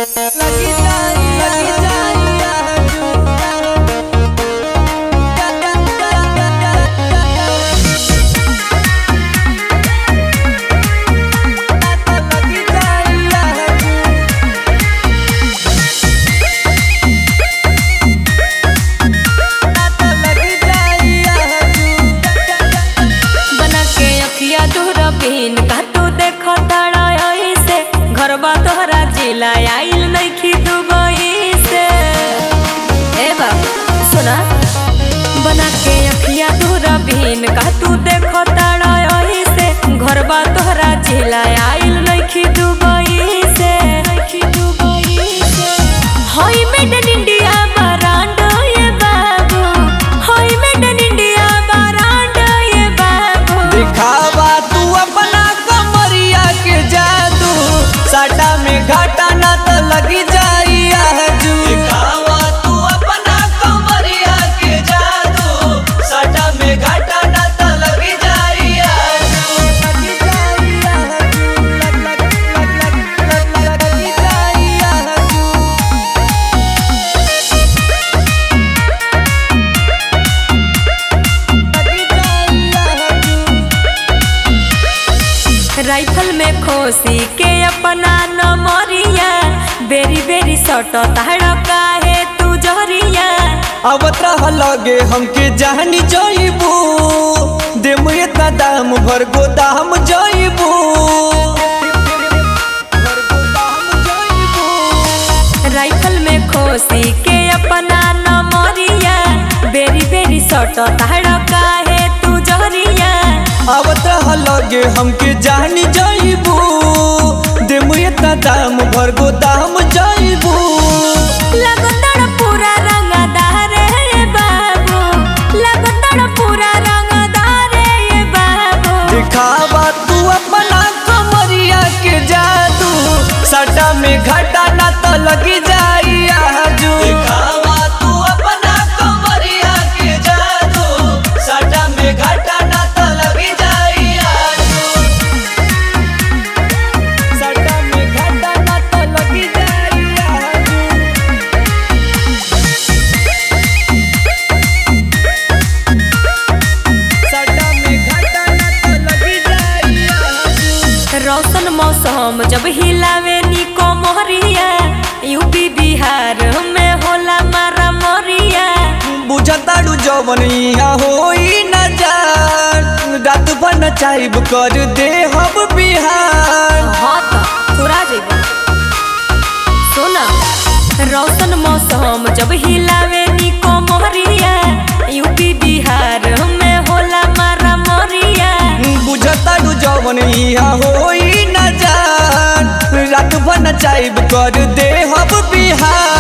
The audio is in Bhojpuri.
लगी जाई लगी जाई लगी जाई लगी जाई बना के अखिया तोहरा बिन का तू देखो तारा ऐसे घरबा तोहरा जिला आइल नइखी दुबई से ए बाबू सुना बना के अखिया तोहरा बिन का तू देखो तारा ऐसे घरबा तोहरा जिला आइल नइखी दुबई से नइखी दुबई से होई मेड इन इंडिया बरांड ये बाबू होई मेड इन इंडिया बरांड ये बाबू दिखावा तू अपना कमरिया के जादू साटा में घाटा ना तो लगी जाई आजू दिखावा तू अपना कमरिया के जादू साटा में घाटा ना तो लगी जाई आजू लगी जाई आजू लग लग लग लग लग लगी जाई आजू लगी जाई आजू राइफल में खोसी के अपना नमरिया बेरी बेरी सट ताड़ काहे तू जहरिया आवत रह लगे हमके जानी जाइबू देम इतना दाम भर गोदाम जाइबू राइफल में खोसी के अपना नमरिया बेरी बेरी सट ताड़ काहे तू जहरिया आवत रह लगे हमके जानी जाइबू देम इतना दाम भर गोदाम जाइबू लगतड़ पूरा रंगदार रे बाबू लगतड़ पूरा रंगदार रे बाबू दिखावा तू अपना कमरिया के जादू सटा में घाटा ना तो लगी जाई आजू दिखावा तू अपना कमरिया के जादू सटा में घाटा ना तो लगी जाई आजू सटा में घाटा ना तो लगी जाई आजू सटा में घाटा ना तो लगी जाई आजू रौशन मौसम जब हिलावे निको मोहरिया यूपी बिहार में होला मारा मोरिया बुझताड़ू जवन यहाँ होई न जान रात भर नचाइब कर दे हम बिहार हाँ तो थोड़ा जेबा सुना रौशन मौसम जब हिलावे निको मोहरिया यूपी बिहार में होला मारा मोरिया बुझताड़ू जवन यहाँ होई न जान रात भर नचाइब कर दे हम बिहार